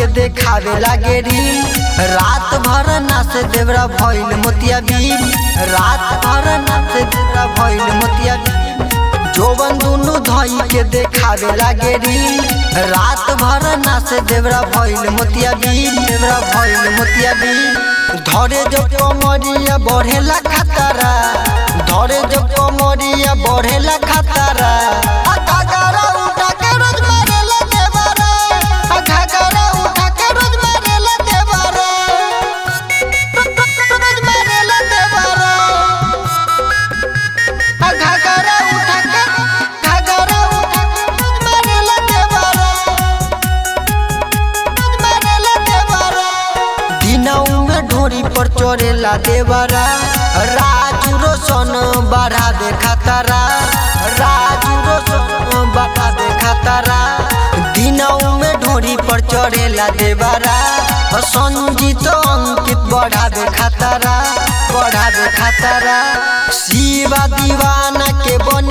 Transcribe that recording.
के देखावे लागे रील रात भर नाच देवरा भइल मोतिया बीम रात भर नाच देवरा भइल मोतिया बीम जोबन दुनु धई के देखावे लागे रील रात भर नाच देवरा भइल मोतिया बीम देवरा भइल मोतिया बीम धरे जो कमरिया बढ़ेला खतरा धरे जो कमरिया बढ़ेला खतरा आ घाघरा उठा के रोज मारेला देवरा आ घाघरा उठा के रोज मारेला देवरा रोज मारेला देवरा आ घाघरा उठा के घाघरा उठा के रोज मारेला देवरा रोज मारेला देवरा दिनऊ में ढोरी पर चढ़ेला देवरा राजू रोशन बढ़ा दे खतरा राजू रोशन बढ़ा दे खतरा दिनऊ में ढोरी पर चढ़ेला देवरा संजीत अंकित बढ़ा दे खतरा बढ़ा दे खतरा शिवा दीवाना के बन